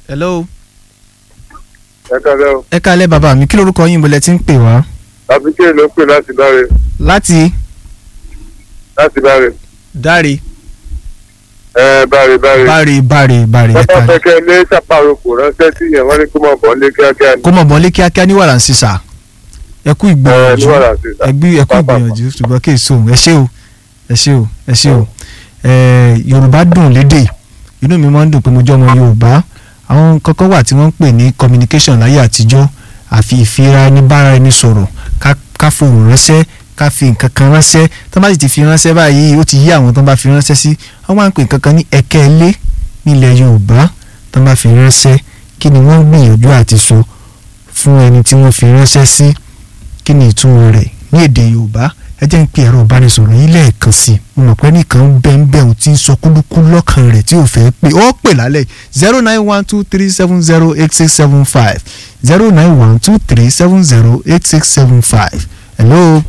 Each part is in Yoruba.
hello ẹ kálẹ́ o ẹ kálẹ́ bàbá mi kí lorúkọ yín bọ́lẹ̀ tí ń pè wá àbíkẹ́ ló pè láti báre láti láti báre dáre ẹ báre báre báre báre báre ẹ bàbá kálẹ́ fẹ́kẹ́ lé sàpàrọ̀ kò ránṣẹ́ sí yẹn wọ́n ní kó mọ̀ bọ́ lé kíákíá ní kó mọ̀ bọ́lé kíákíá ní wàrà ń sísà ẹ kú ẹ ní ìgbìyànjú wàrà sí ẹ gbí ẹ kú Pápá. ìgbìyànjú ṣùgbọ́n kí èso ẹ ṣé o ẹ ṣé o ẹ ṣé o ẹ yorùbá dùn lédè inú mi máa ń dùn pé mo jẹ́ ọmọ yorùbá àwọn kọ́kọ́ wà tí wọ́n ń pè ní communication láyé àtijọ́ àfi ìfira ẹni bára ẹni sọ̀rọ̀ ká ká fohùn ránṣẹ́ ká fi nǹkan kan ránṣẹ́ tó bá sì ti fi ránṣẹ́ báyìí ó ti yí àwọn tó bá fi ránṣẹ́ sí wọ́n máa ń pè nǹkan kan ní ẹ̀kẹ́ ilé nílẹ̀ yorùbá tó bá fi ránṣẹ́ kí ni wọ́n gbìyànjú àti sọ fún ẹni tí wọ́n fi ránṣẹ́ sí kí ni ìtumọ̀ rẹ̀ ní èdè yorùbá ẹ jẹ́ ń pe ẹ̀rọ ìbánisọ̀rọ̀ yín lẹ́ẹ̀kan sí i mo mọ̀ pé nìkan bẹ́ẹ̀ bẹ́ẹ̀ ò ti ń sọ kúlúkú lọ́kàn rẹ̀ tí ò fẹ́ pé ó pè lálẹ́ zero nine one two three seven zero eight six seven five zero nine one two three seven zero eight six seven five hello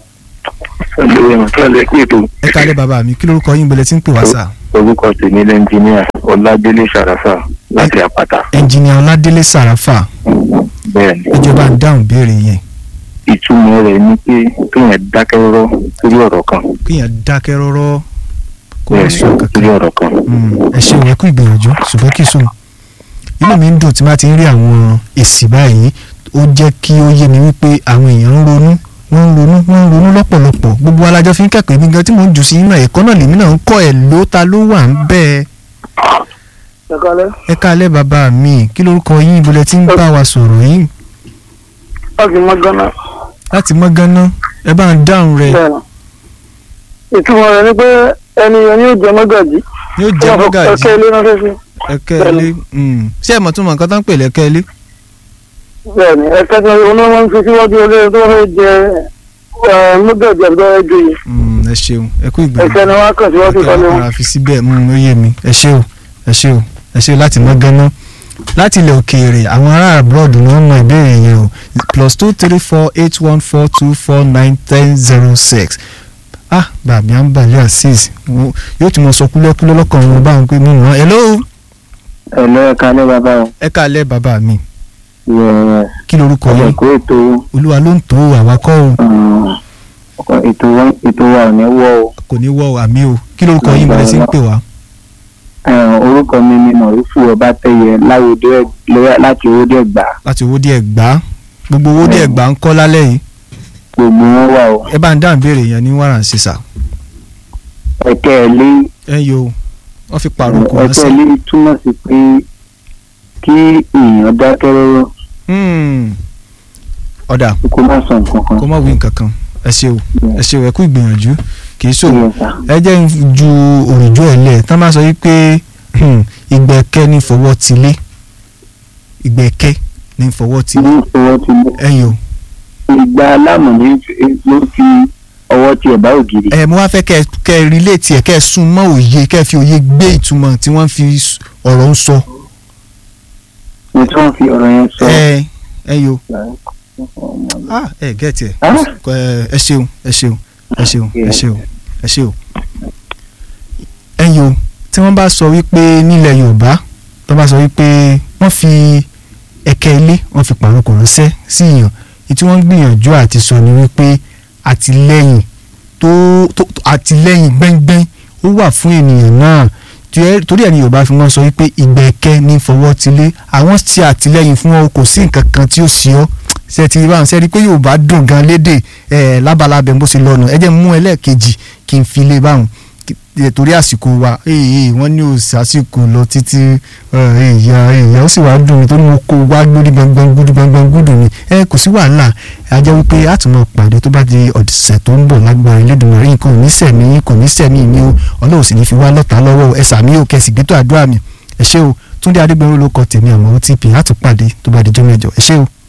Ẹ̀lẹ́ ìrànlẹ́ kú ètò ẹ kálẹ̀ bàbá mi kí lórúkọ yín bẹ̀lẹ̀ tí ń pè wá sà orúkọ tèmi lẹ́ńjìníà Ọládélé Ṣàràfà láti àpáta. ẹnjìnìà ọládélé sàràfà Bẹ́ẹ̀ni, ìjọba ń dáhùn béèrè yẹn ìtumọ̀ rẹ̀ ni pé kéèyàn dákẹ́ rọ́rọ́ lórí ọ̀rọ̀ kan. kéèyàn dákẹ́ rọ́rọ́ kó má sọ Bẹ́ẹ̀ni, kankan lórí ọ̀rọ̀ kan. Mm, ẹ ṣe ìwé kú ìgbìyànjú ṣùgbọ́n kì í sùn inú mi ń dùn tí má ti ń rí àwọn èsì báyìí ó jẹ́ kí ó yé mi wípé àwọn èèyàn ń ronú wọ́n ń ronú wọ́n ń ronú lọ́pọ̀lọpọ̀ gbogbo alájọ fi ń kẹ́kọ̀ọ́ èmi gan tí mò ń jù sí inú ẹ̀kọ́ náà lèmi náà ń kọ́ ẹ̀ ló ta ló wà ń bẹ́ẹ̀ ẹ kálẹ́ ẹ káalẹ́ bàbá mi kí lórúkọ yín ibo lẹ ti ń bá wa sọ̀rọ̀ yìí láti mọ gánà láti mọ́ gánná ẹ bá ń dáhùn rẹ̀ bẹ́ẹ̀ ni ìtumọ̀ rẹ̀ ni pé ẹni yẹn yóò jẹ mọ́gàjì yóò jẹ́ mọ́gàjì ẹ̀kẹ́ ilé ránṣẹ́ sí ẹ̀kẹ́ ilé mm. ṣé ẹ̀ mọ̀ tún mọ̀ nǹkan tó ń pè lẹ́kẹ́ ilé bẹ́ẹ̀ ni ẹ̀kẹ́ tí wọ́n máa ń fi síwájú olóyè tó fẹ́ jẹ ẹ̀, mọ́gàjì àbúrò ẹjọ́ yìí Mm, ẹ ṣeun ẹ kú ìgbìyànjú ẹ̀kẹ́ ni wọ́n á kàn síwájú ìtọ́lé wọn. ara fi síbẹ̀ mm, ó yé mi ẹ ṣé o ẹ ṣé o ẹ ṣé o láti mọ́ gánná láti ilẹ̀ òkèèrè àwọn ará abroad ni wọ́n mọ ìbéèrè yẹn o plus two three four eight one four two four nine ten zero six ah bàbí àǹbàlẹ̀ azeez wo- yóò tún mọ sọ kúlẹ́kúlẹ́ lọ́kàn wọn báwọn pé mímu wọn hello Ẹ̀lẹ́ ẹ̀ka ní bàbá o. ẹ káalẹ́ bàbá mi Yẹ kí lorúkọ ọmọ yín ìkó ètò olúwa ló ń tó àwakọ́ o um, ètò wa- ètò wa ò ní wọ́ o. kò ní wọ àmì o kí lorúkọ yín bẹ̀rẹ̀ sí ń pè wá Um, Orúkọ mi ni Mọ̀rúfù Ọbátẹ́yẹ láwùjọ Ẹ̀- láti Owódé Ẹ̀gbá. láti owó díẹ̀ gbá gbogbo owó díẹ̀ gbá ń kọ́ lálẹ́ yìí Gbogbo wọn wà o. ẹ bá ń dáhùn béèrè yẹn ní wàràǹsísà Ẹ̀kẹ́ ilé ẹ yo wọ́n fi pààrọ̀ kò ẹ̀kẹ́ ránṣẹ́ ilé túmọ̀ sí pé kí èèyàn dákẹ́ rọ́rọ́ Hmm. ọ̀dà kó má sọ nǹkan kan. kó má wí nǹkan kan ẹ ṣe o ẹ ṣe o ẹ kú ìgbìyànjú kì í ṣòwò Yes, sir. ẹ jẹ́ ń ju òrìjọ́ ẹ̀ lẹ̀ tán bá sọ wípé hmm, ìgbẹ́kẹ́ ní fọwọ́ ti lé ìgbẹ́kẹ́ ní fọwọ́ ti lé ní ìfọwọ́ ti lé. ẹ yo ìgbà aláàmù ní ló fi ọwọ́ ti ẹ̀bá ògiri. ẹ mo wá fẹ́ kẹ́ kẹ́ ẹ relate ẹ̀ kẹ́ ẹ sún mọ́ òye kẹ́ ẹ fi òye gbé ìtumọ̀ tí wọ́n fi s- ọ̀rọ̀ ń sọ ní tí wọ́n fi ọ̀rọ̀ yẹn sọ. ẹ ẹ yo ah ẹ gẹ́tì ẹ Ah. ẹ ẹ ṣeun ẹ ṣeun ẹ ṣeun ẹ ṣeun ẹ ṣeun ẹ yo tí wọ́n bá sọ wípé nílẹ̀ yorùbá tó bá sọ wípé wọ́n fi ẹ̀kẹ́ ilé wọ́n fi pàrokò ránṣẹ́ sí èèyàn èyí tí wọ́n ń gbìyànjú àti sọ ni wípé àtìlẹ́yìn tó tó àtìlẹ́yìn gbẹ́ngbẹ́ng ó wà fún ènìyàn náà tí ẹ- torí ẹni yorùbá fi wọ́n sọ wípé ìgbẹ́kẹ́ ní fọwọ́ tilé àwọn ṣe àtìlẹ́yìn fún ọ kò sí nǹkan kan tí ó ṣe ọ́ ṣe ti báwọn ṣe rí i pé yorùbá dùn gan lédè ẹ̀ lábalábẹ̀ bó ṣe lọ́nu ẹ jẹ́ n mú ẹlẹ́ẹ̀kejì kí n fi lé báwọn Kí- ẹ, torí àsìkò wa ee wọ́n ní òsì àsìkò lọ títí ìyá ìyá ó sì wá dùn mí torí mo kó wá lórí gbọngbọn gúdú gbọngbọn gúdù ni ẹ kò sí wàhálà a jẹ́ wípé a tún máa pàdé tó bá di ọ̀sẹ̀ tó ń bọ̀ lágbára Elédùmarè nǹkan ò ní sẹ̀mí kò ní sẹ̀mí mi o ọlọ́run sì ní fi wá lọ́ta lọ́wọ́ ẹ sàmí o kẹsì gbẹ́tọ̀ àdúrà mi ẹ ṣé o Túndé Adégbénró ló kọ tèmi àmọ́ ó ti pè á tún pàdé tó bá di jọ́ mẹ́jọ ẹ ṣé o.